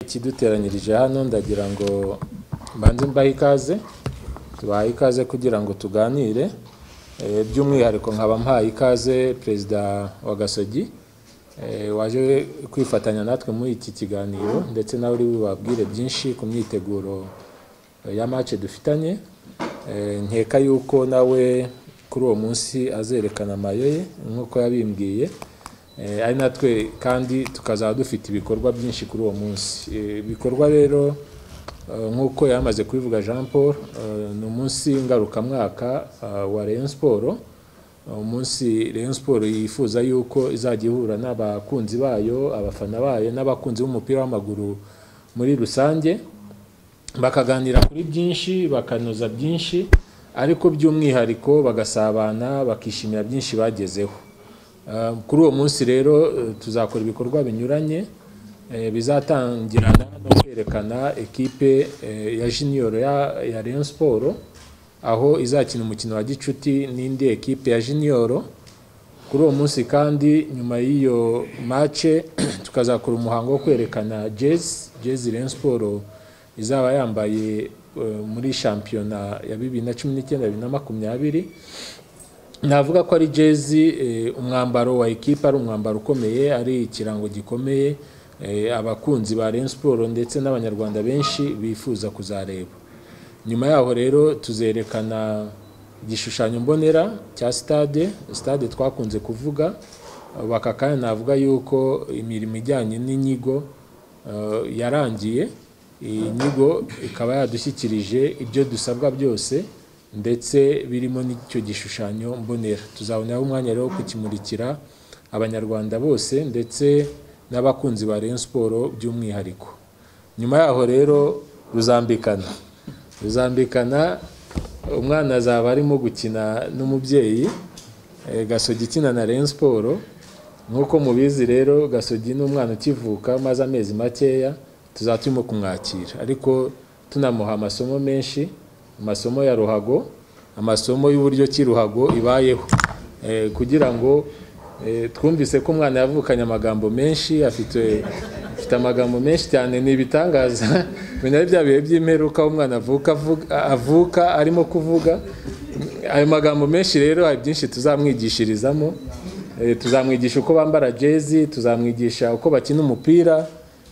ikiduteranyirije hano ndagira ngo mbanze mbahe ikaze tubahe ikaze kugira ngo tuganire Eh, by'umwihariko nkaba mpaye ikaze perezida wa gasogi eh, waje kwifatanya natwe muri iki kiganiro ndetse nawe uri bubabwire byinshi ku myiteguro eh, ya match dufitanye Eh, nkeka yuko nawe kuri uwo munsi azerekana amayo ye nk'uko yabimbwiye Eh, ari natwe kandi tukazaba dufite ibikorwa byinshi kuri uwo munsi Eh, ibikorwa rero eh, nk'uko yamaze kubivuga jean paul eh, ni umunsi ngarukamwaka ah, wa rayon siporo umunsi rayon siporo yifuza yuko izajya ihura n'abakunzi bayo abafana bayo n'abakunzi b'umupira w'amaguru muri rusange bakaganira kuri byinshi bakanoza byinshi ariko by'umwihariko bagasabana bakishimira byinshi bagezeho Eh, kuri uwo munsi rero eh, tuzakora ibikorwa binyuranye eh, bizatangirana no kwerekana ekipe eh, ya junior ya, ya rayon siporo aho izakina umukino wa gicuti n'indi ekipe ya junior kuri uwo munsi kandi nyuma y'iyo mace tukazakora umuhango wo kwerekana jezi jezi rayon siporo izaba yambaye eh, muri shampiyona ya bibiri na cumi n'icyenda bibiri na makumyabiri navuga ko ari jezi eh, umwambaro wa ekipa ari umwambaro ukomeye ari ikirango gikomeye eh, abakunzi ba Rayon Sport ndetse n'abanyarwanda benshi bifuza kuzareba nyuma yaho rero tuzerekana igishushanyo mbonera cya stade stade twakunze kuvuga baka kandi navuga yuko imirimo ijyanye n'inyigo eh, yarangiye iyi nyigo ikaba yadushyikirije ibyo dusabwa byose ndetse birimo n'icyo gishushanyo mbonera tuzaboneraho umwanya rero wo kukimurikira abanyarwanda bose ndetse n'abakunzi ba Rayon Siporo by'umwihariko nyuma yaho rero ruzambikana ruzambikana umwana azaba arimo gukina n'umubyeyi eh, gasogi ikina na Rayon Siporo nk'uko mubizi rero gasogi ni umwana ukivuka maze amezi makeya tuzaba turimo kumwakira ariko tunamuha amasomo menshi amasomo ya ruhago amasomo y'uburyo ki ruhago ibayeho Eh, kugira ngo eh, twumvise ko umwana yavukanye amagambo menshi afite afite amagambo menshi cyane ni ibitangaza menya bya bihe by'imperuka aho umwana avuka avuga- avuka arimo kuvuga ayo magambo menshi rero hari byinshi tuzamwigishirizamo Eh, tuzamwigisha uko bambara jezi tuzamwigisha uko bakina umupira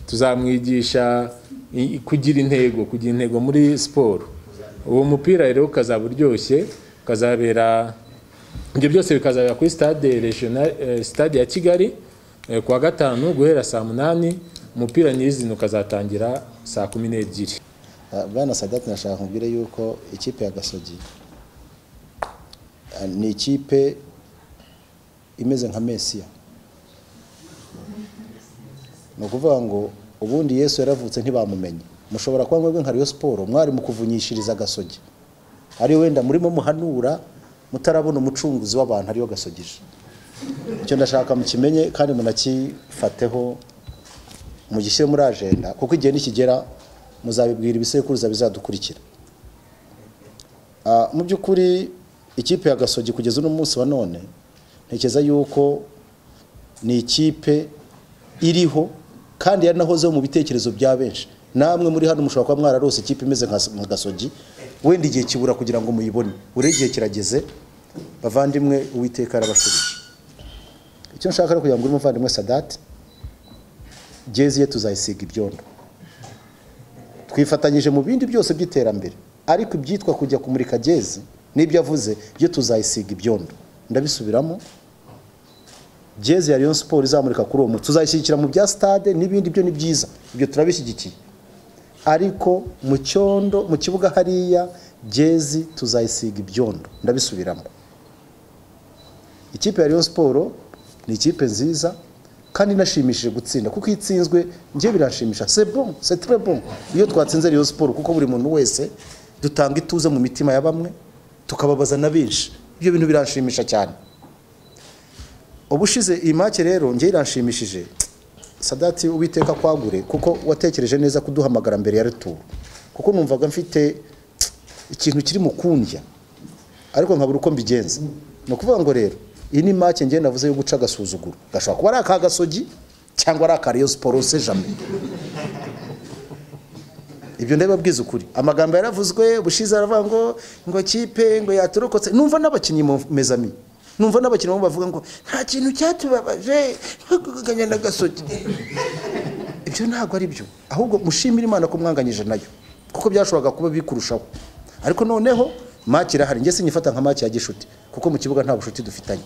tuzamwigisha i- kugira intego kugira intego muri siporo uwo mupira rero ukazaba uryoshye ukazabera ibyo byose bikazabera kuri stade regional eh, stade ya kigali eh, ku wa gatanu guhera saa munani umupira nyirizina ukazatangira saa kumi n'ebyiri Ah, bwana sadati nashaka kubwira yuko ikipe ya gasogi ah, ni ikipe imeze nka mesiya ni ukuvuga ngo ubundi yesu yaravutse ntibamumenye mushobora kuba mwebwe nka Rayon siporo mwari mu kuvunyishiriza gasogi ari wenda murimo muhanura mutarabona umucunguzi w'abantu ariyo gasogije icyo ndashaka mukimenye kandi munakifateho mugishyire muri ajenda kuko igihe nikigera muzabibwira ibisekuruza bizadukurikira Ah, mu by'ukuri ikipe ya gasogi kugeza uno munsi wa none ntekereza yuko ni ikipe iriho kandi yaranahozeho mu bitekerezo bya benshi namwe muri hano mushobora kuba mwararose ikipe imeze nka nka gasogi wenda igihe kibura kugira ngo muyibone ure igihe kirageze bavandimwe uwiteka arabashubije icyo nshaka rero kugira ngo uri umuvandimwe sadati jezi ye tuzayisiga ibyondo twifatanyije mu bindi byose by'iterambere ariko ibyitwa kujya kumurika jezi n'ibyo avuze byo tuzayisiga ibyondo ndabisubiramo jezi ya Rayon Sport izamurika kuri uwo munsi tuzayishyigikira mu bya stade n'ibindi byo ni byiza ibyo turabishyigikiye ariko mu cyondo mu kibuga hariya jezi tuzayisiga ibyondo ndabisubiramo ikipe ya Rayon Sport ni ikipe nziza kandi inashimishije gutsinda kuko iyo itsinzwe njye biranshimisha c'est bon c'est très bon iyo twatsinze Rayon Sport kuko buri muntu wese dutanga ituze mu mitima ya bamwe tukababaza na benshi ibyo bintu biranshimisha cyane ubushize iyi make rero njye iranshimishije sadati uwiteka kwagure kuko watekereje neza kuduhamagara mbere ya retour kuko numvaga mfite ikintu kiri mu kundya ariko nkabura uko mbigenza ni ukuvuga ngo rero iyi ni make njye navuze yo guca agasuzuguro gashobora kuba ari aka gasogi cyangwa ari aka Rayon siporo se jame ibyo ndababwiza ukuri amagambo yaravuzwe ubushize aravuga ngo ngo kipe ngo yaturokotse numva n'abakinnyi mu mezami numva n'abakinnyi bamwe bavuga ngo nta kintu cyatubabaje nko kuganya na gasogi ibyo ntabwo ari byo ahubwo mushimire imana ko mwanganyije nayo kuko byashoboraga kuba bikurushaho ariko noneho maki irahari njye sinyifata nka maki ya gishuti kuko mu kibuga nta bushuti dufitanye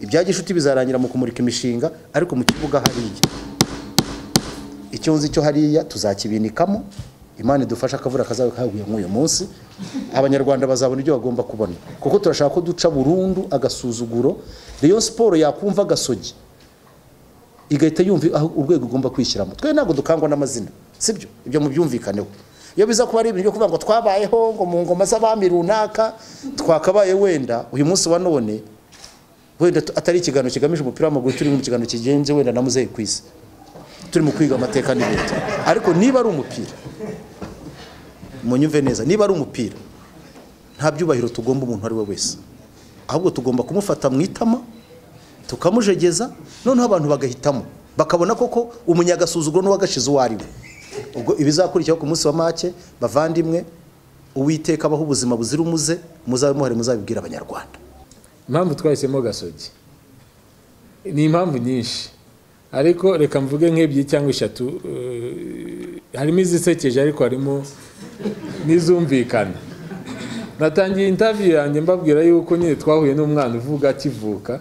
ibya gishuti bizarangira mu kumurika imishinga ariko mu kibuga hariya icyo nzi cyo hariya tuzakibinikamo imana idufashe akavura kazaba kaguye nk'uyu munsi abanyarwanda bazabona ibyo bagomba kubona kuko turashaka ko duca burundu agasuzuguro reyo siporo yakumva agasogi igahita yumva aho urwego igomba kwishyiramo twe ntabwo dukangwa n'amazina sibyo ibyo mubyumvikaneho iyo biza kuba ari ibintu byo kuvuga ngo twabayeho ngo mu ngoma z'abami runaka twakabaye wenda uyu munsi wa none wenda atari ikiganiro kigamije umupira w'amaguru turi mu kiganiro kigenze wenda na muzehe ku isi turi mu kwiga amateka n'ibindi ariko niba ari umupira munyumve neza niba ari umupira nta byubahiro tugomba umuntu uwo ari we wese ahubwo tugomba kumufata mu itama tukamujegeza noneho abantu bagahitamo bakabona koko umunyagasuzuguro n'uwagashize uwo ari we ubwo ibizakurikiraho ku munsi wa make bavandimwe uwiteka abaho ubuzima buzira umuze muzabe muhari muzabibwira abanyarwanda impamvu twahisemo gasogi ni impamvu nyinshi ariko reka mvuge nk'ebyiri cyangwa eshatu harimo izisekeje ariko harimo n'izumvikana natangiye intaviyu yanjye mbabwira yuko nyine twahuye n'umwana uvuga akivuka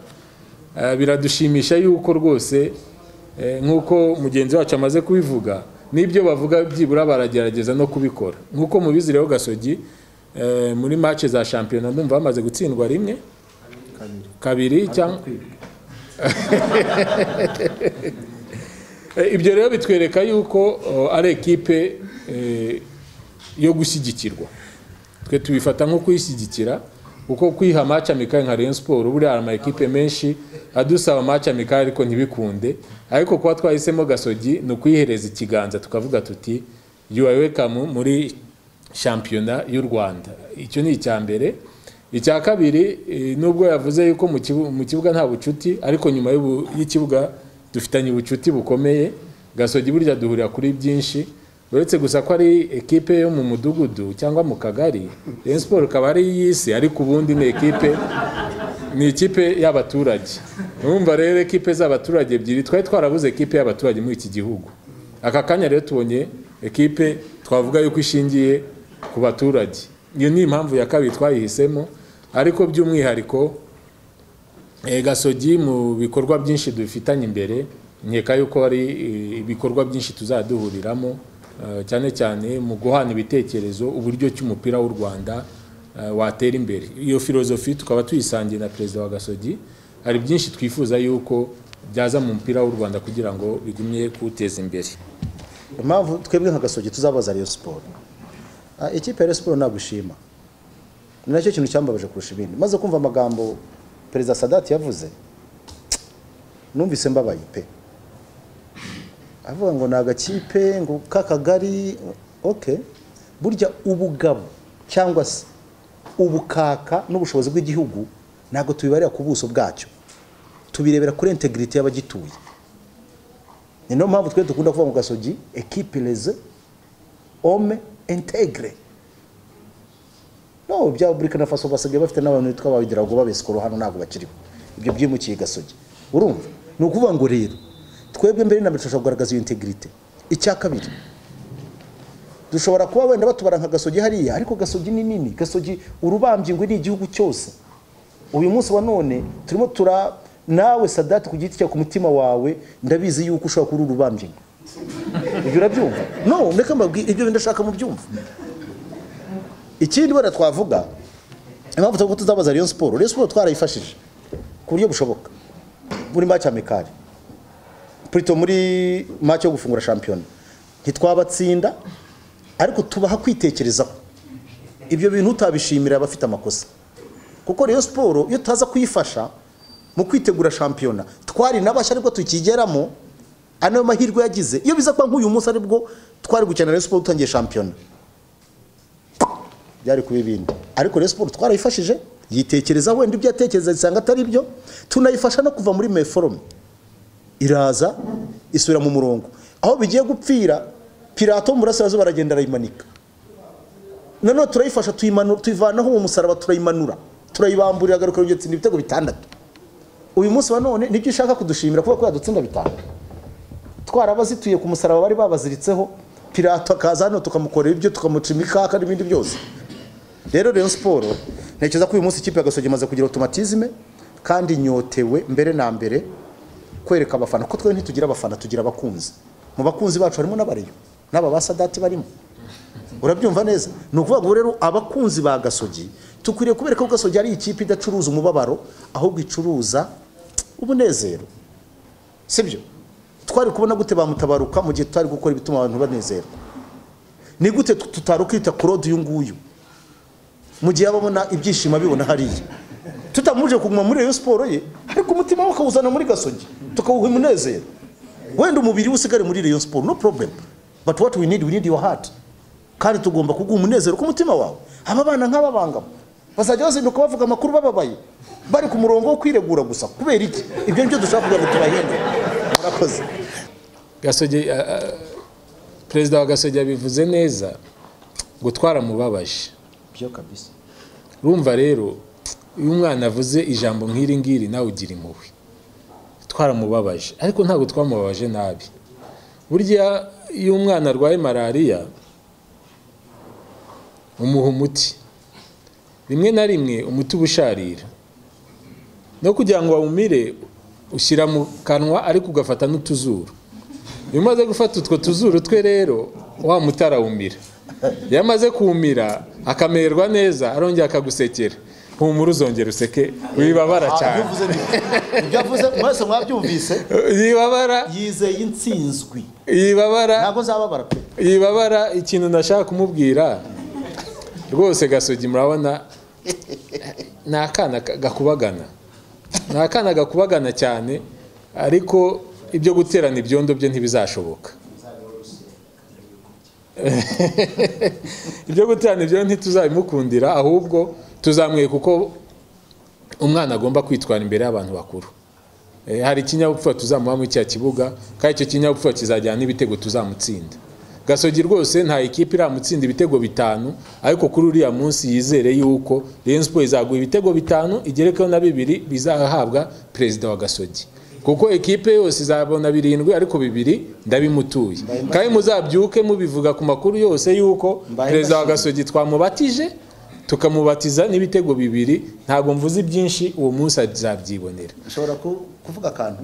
biradushimisha yuko rwose nk'uko mugenzi wacu amaze kubivuga n'ibyo bavuga byibura baragerageza no kubikora nk'uko mubizireho gasogi muri mace za shampiyona ndumva bamaze gutsindwa rimwe kabiri cyangwa ibyo rero bitwereka yuko ari ekipe yo gushyigikirwa twe tubifata nko kuyishyigikira kuko kwiha amaci amikari nka Rayon siporo buriya hari ama ekipe menshi adusaba amaci amikari ariko ntibikunde ariko kuba twahisemo gasogi ni ukuyihereza ikiganza tukavuga tuti yuwa wekamu muri shampiyona y'u rwanda icyo ni icya mbere icya kabiri nubwo yavuze yuko mu kibuga nta bucuti ariko nyuma y'ikibuga dufitanye ubucuti bukomeye gasogi burya duhurira kuri byinshi uretse gusa ko ari ekipe yo mu mudugudu cyangwa mu kagari Rayon siporo ikaba ari iy'isi ariko ubundi ni ekipe ni ikipe y'abaturage urumva rero ekipe z'abaturage ebyiri twari twarabuze ekipe y'abaturage muri iki gihugu aka kanya rero tubonye ekipe twavuga yuko ishingiye ku baturage iyo ni impamvu ya kabiri twayihisemo ariko by'umwihariko gasogi mu bikorwa byinshi dufitanye imbere nkeka yuko hari ibikorwa byinshi tuzaduhuriramo cyane cyane mu guhana ibitekerezo uburyo ki umupira w'u rwanda watera imbere iyo filozofi tukaba tuyisangiye na perezida wa gasogi hari byinshi twifuza yuko byaza mu mupira w'u rwanda kugira ngo bigumye kuwuteza imbere impamvu twebwe nka gasogi tuzabaza ariyo siporo ikipe ya siporo ntabwo ishima ni nacyo kintu cyambabaje kurusha ibindi maze kumva amagambo perezida sadati yavuze numvise mbabaye pe avuga ngo ni agakipe ngo k'akagari oke burya ubugabo cyangwa se ubukaka n'ubushobozi bw'igihugu ntabwo tubibarira ku buso bwacyo tubirebera kuri integiriti y'abagituye ni niyo mpamvu twe dukunda kuvuga mu gasogi ekipireze ome integire no bya burikana faso basigaye bafite n'abantu bitwa ababidirago babesikoro hano ntabwo bakiriho ibyo byimukiye gasogi urumva ni ukuvuga ngo rero twebwe mbere na mbere dushobora kugaragaza iyo integirite icya kabiri dushobora kuba wenda batubara nka gasogi hariya ariko gasogi ni nini gasogi urubambye ngo ni igihugu cyose uyu munsi wa none turimo tura nawe sadati ku giti cyawe ku mutima wawe ndabizi yuko ushobora kuba uri urubambye ibyo urabyumva no ndeka mbabwira ibyo ndashaka mu byumva ikindi wenda twavuga impamvu tuvuga ko tuzabaza Rayon siporo Rayon siporo twarayifashije ku buryo bushoboka muri maci amikari purito muri maci yo gufungura shampiyona ntitwabatsinda ariko tubaha kwitekerezaho ibyo bintu utabishimira abafite amakosa kuko Rayon siporo iyo tutaza kuyifasha mu kwitegura shampiyona twari n'abashya ariko tukigeramo anayo mahirwe yagize iyo biza kuba nk'uyu munsi aribwo twari gukina Rayon siporo dutangiye shampiyona byari kuba ibindi ariko Rayon Sports twarayifashije yitekereza wenda ibyo yatekereza isanga atari byo tunayifasha no kuva muri meforome iraza isubira mu murongo aho bigiye gupfira pirato mu burasirazuba aragenda arayimanika nanone turayifasha tuyimanu- tuyivanaho mu musaraba turayimanura turayibamburira agaruka urugero itsinda ibitego bitandatu uyu munsi wa none nibyo ushaka kudushimira kuko yadutsinda bitanu twarabazituye ku musaraba bari babaziritseho pirato akaza hano tukamukorera ibyo tukamucima ikaka n'ibindi byose rero rero siporo ntekereza ko uyu munsi ikipe ya gasogi imaze kugira otomatizme kandi inyotewe mbere na mbere kwereka abafana ko twe ntitugira abafana tugira abakunzi mu bakunzi bacu harimo n'abareyo n'aba basadati barimo urabyumva neza ni ukuvuga ngo rero abakunzi ba gasogi tukwiriye kubereka ko gasogi ari ikipe idacuruza umubabaro ahubwo icuruza ubunezero sibyo twari kubona gute bamutabaruka mu gihe tutari gukora ibituma abantu banezerwa ni gute tutari kwita ku rodi uyu nguyu mu gihe ababona ibyishimo abibona hariya tutamuje kuguma muri iyo siporo ye ariko umutima we akawuzana muri gasogi tukawuha umunezero wenda umubiri we usigare muri iyo siporo no problem but what we need we need your heart kandi tugomba kuguha umunezero ku mutima wawe aba bana nk'ababangama bazajya bazinduka bavuga amakuru bababaye bari ku murongo wo kwiregura gusa kubera iki ibyo nibyo dushaka kugira ngo tubahinde murakoze gasogi a- a- perezida wa gasogi yabivuze neza gutwara mubabaje byo kabisa urumva rero iyo umwana avuze ijambo nk'iri ngiri nawe ugira impuhwe twaramubabaje ariko ntabwo twamubabaje nabi burya iyo umwana arwaye malariya umuha umuti rimwe na rimwe umuti uba usharira no kugira ngo wawumire ushyira mu kanwa ariko ugafata n'utuzuru iyo umaze gufata utwo tuzuru twe rero wa muti arawumira iyo amaze kumira akamererwa neza arongera akagusekera humura uzongera useke wibabara cyane ibyo avuze mwese mwabyumvise yibabara yizeye intsinzwi yibabara ntabwo nzababara pe yibabara ikintu nashaka kumubwira rwose gasogi murabona ni akana ka- gakubagana ni akana gakubagana cyane ariko ibyo guterana ibyondo bye ntibizashoboka ibyo guterana ibyo ntituzabimukundira ahubwo tuzamwereka uko umwana agomba kwitwara imbere y'abantu bakuru Eh, hari ikinyabupfura tuzamuha muri cya kibuga kandi icyo kinyabupfura kizajyana n'ibitego tuzamutsinda gasogi rwose nta ikipe iramutsinda ibitego bitanu ariko kuri uriya munsi yizere yuko Rayon Sports izaguha ibitego bitanu igerekeho na bibiri bizahabwa perezida wa gasogi kuko ikipe yose izabona birindwi ariko bibiri ndabimutuye kandi muzabyuke mubivuga ku makuru yose yuko Mbaye perezida wa gasogi twamubatije tukamubatiza n'ibitego bibiri ntabwo mvuze ibyinshi uwo munsi azabyibonera ushobora ku- kuvuga akantu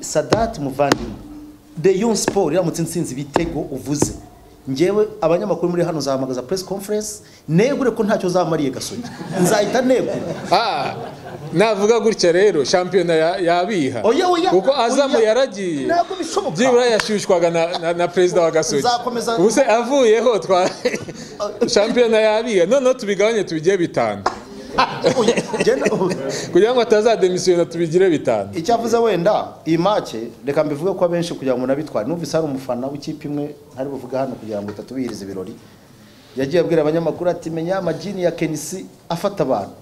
sadati muvandimwe reyo siporo iramutse insinzi ibitego uvuze ngewe abanyamakuru muri hano zahamagaza press conference negure ko ntacyo zamariye gasogi nzahita negura Ah, navuga gutya rero shampiyona ya- yabiha Oya, oya, kuko azamu oya. yaragiye Ntabwo bishoboka. byibura yashyushywaga na, na, na perezida wa gasogi Nzakomeza- ubu se avuyeho twa shampiyona yabiha noneho tubigabanye tubigire bitanu Oya, genda ubu. kugira ngo atazademisiyona tubigire bitanu icyo avuze wenda iyi make reka mbivuge ko abenshi kugira ngo unabitware numvise hari umufana w'ikipe imwe ntari buvuga hano kugira ngo itatubihirize ibirori yagiye abwira abanyamakuru ati menya amajini ya kenisi afata abantu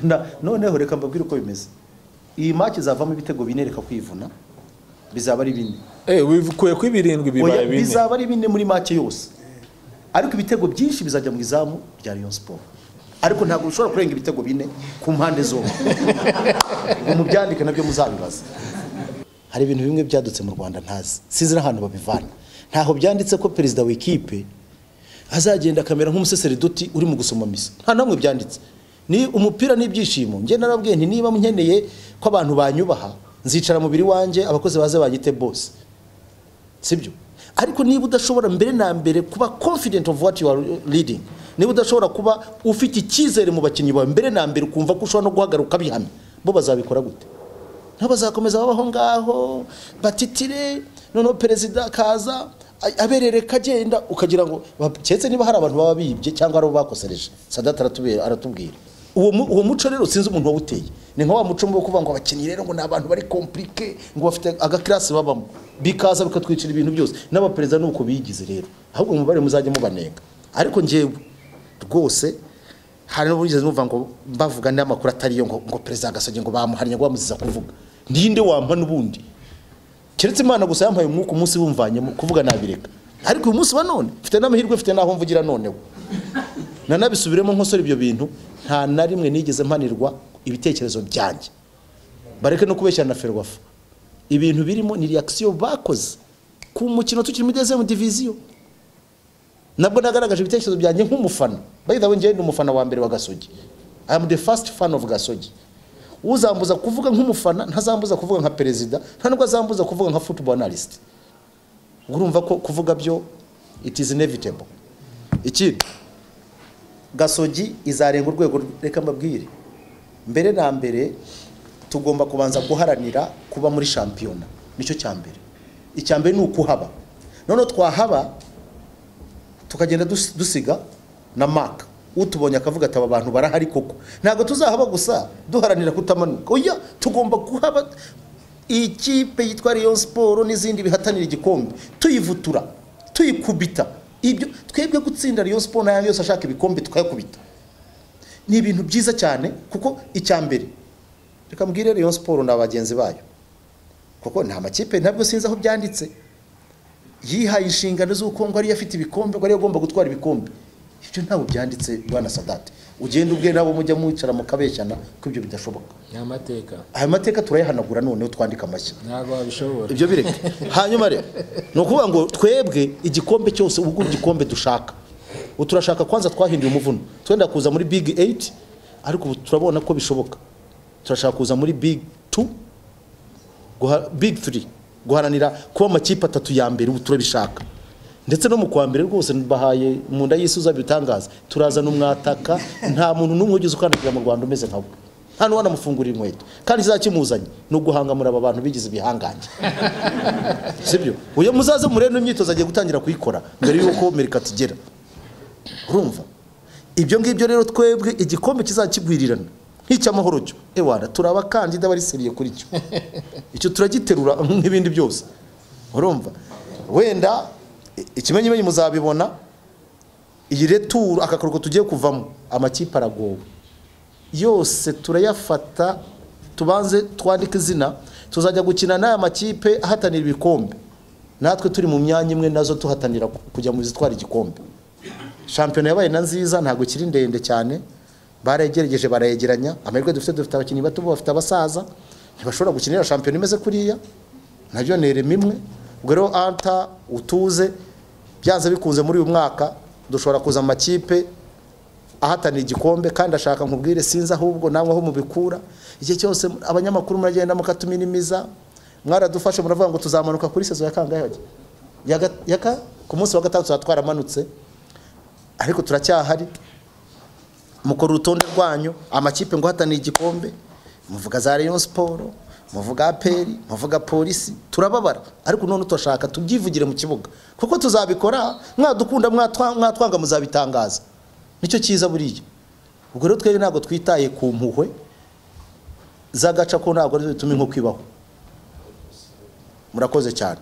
Na- noneho reka mbabwire uko bimeze iyi make izavamo ibitego bine reka kwivuna bizaba ari bine eh wikuye kuri birindwi Oya, bibaye bine bizaba ari bine muri make yose ariko ibitego byinshi bizajya mu izamu rya Rayon Sport ariko ntabwo ushobora kurenga ibitego bine ku mpande zombi ngo mubyandike nabyo muzabibaza hari ibintu bimwe byadutse mu Rwanda ntazi sinzi n'ahantu babivana ntaho byanditse ko perezida w'ikipe azagenda akamera nk'umusesereduti uri mu gusoma misa nta namwe byanditse ni umupira n'ibyishimo njye narabwiye nti niba nkeneye ko abantu banyubaha nzicara mubiri wanjye abakozi baze banyite bose sibyo ariko niba udashobora mbere na mbere kuba confident of what you are leading niba udashobora kuba ufite icyizere mu bakinnyi bawe mbere na mbere ukumva ko ushobora no guhagarara bihamye bo bazabikora gute nabo bazakomeza babaho ngaho batitire noneho perezida akaza a- aberereka agenda ukagira ngo baketse niba hari abantu baba bibye cyangwa ari abo bakosereje sadati aratubwira aratubwira uwo mu- uwo muco rero sinzi umuntu wawuteye ni nka wa muco wo kuvuga ngo abakinnyi rero ngo ni abantu bari komplike ngo bafite agakirasi babamo bikaza bikatwicira ibintu byose n'abaperezida ni uko bigize rero ahubwo mubare muzajya mubanenga ariko njyewe rwose hari n'uburyo numva ngo bavuga andi makuru atariyo ngo ngo perezida agasoje ngo bamuhariye ngo bamuziza kuvuga ninde wampa n'ubundi keretse imana gusa yampaye umwuka umunsi bumvanyemo kuvuga nabireka ariko uyu munsi wa none mfite n'amahirwe mfite n'aho mvugira noneho nanabisubiremo nkosora ibyo bintu nta na rimwe nigeze mpanirwa ibitekerezo byanjye bareke no kubeshyana na ferwafa ibintu birimo ni reakisiyo bakoze ku mukino tukiri muri dezemu diviziyo nabwo nagaragaje ibitekerezo byanjye nk'umufana bayidawe njyewe ni umufana wa mbere wa gasogi i am the first fan of gasogi uzambuza kuvuga nk'umufana ntazambuza kuvuga nka perezida nta nubwo azambuza kuvuga nka football analyst urumva ko kuvuga byo it is inevitable ikindi gasogi izarenga urwego reka mbabwire mbere na mbere tugomba kubanza guharanira kuba muri shampiyona nicyo cya mbere icya mbere ni ukuhaba noneho twahaba tukagenda dus- dusiga na maka utubonye akavuga ati aba bantu barahari koko ntabwo tuzahaba gusa duharanira kutamanuka oya tugomba kuhaba ikipe yitwa Rayon siporo n'izindi bihatanira igikombe tuyivutura tuyikubita ibyo twebwe gutsinda Rayon siporo n'ayandi yose ashaka ibikombe tukayakubita ni ibintu byiza cyane kuko icya mbere reka mbwire Rayon siporo na bagenzi bayo kuko nta makipe ntabwo sinzi aho byanditse yihaye inshingano z'uko ngo ariyo afite ibikombe ngo ariyo agomba gutwara ibikombe ibyo ntabwo byanditse bwana sadate ugenda ubwe nabo mujya mwicara mukabeshyana ko ibyo bidashoboka ni amateka aya mateka turayahanagura noneho twandika amashyi ntabwo wabishobora ibyo bireke hanyuma rero ni ukuvuga ngo twebwe igikombe cyose ubwo igikombe dushaka ubu turashaka kwanza twahinduye umuvuno twenda kuza muri big 8 ariko ubu turabona ko bishoboka turashaka kuza muri big 2 guha- big 3 guharanira kuba amakipe atatu ya mbere ubu turabishaka ndetse no mu kwa mbere rwose bahaye mu nda y'isi uzabitangaza turazana umwataka nta muntu n'umwe ugeze ukandagira mu rwanda umeze nka we nta n'uwo anamufungurira inkweto kandi izakimuzanye ni uguhangamura aba bantu bigize ibihangange sibyo uyu muzaze murebe n'imyitozo agiye gutangira kuyikora mbere y'uko merikati igera urumva ibyo ngibyo rero twebwe igikombe kizakigwirirana nk'icy'amahoro cyo ewana turi abakandida bari seriye kuri cyo icyo turagiterura nk'ibindi byose urumva wenda i- ikimenyimenyi muzabibona iyi returu aka karuhuko tugiye kuvamo amakipe aragowe yose turayafata tubanze twandike izina tuzajya gukina n'aya makipe ahatanira ibikombe natwe turi mu myanya imwe nazo tuhatanira ku- kujya mu zitwara igikombe shampiyona yabaye na nziza ntabwo ikiri ndende cyane barayegeregeje barayegeranya amahirwe dufite dufite abakinnyi bato bafite abasaza ntibashobora gukinira shampiyona imeze kuriya nabyo ni ireme imwe ubwo rero anta utuze byanze bikunze muri uyu mwaka dushobora kuza mu makipe ahatanira igikombe kandi ashaka nkubwire sinzi ahubwo namwe aho mubikura igihe cyose abanyamakuru muragenda mukatuminiza mwaradufashe muravuga ngo tuzamanuka kuri sezo ya kangahe Ya ga- ya ka- ku munsi wa gatandatu tuba twaramanutse ariko turacyahari mukora urutonde rwanyu amakipe ngo ahatanira igikombe muvuga za Rayon Sport muvuga aperi muvuga polisi turababara ariko none turashaka tubyivugire mu kibuga kuko tuzabikora mwadukunda mwatwa- mwatwanga muzabitangaza nicyo cyiza buriya ubwo rero twebwe ntabwo twitaye ku mpuhwe z'agaca ko ntabwo ari zo bituma inkoko ibaho murakoze cyane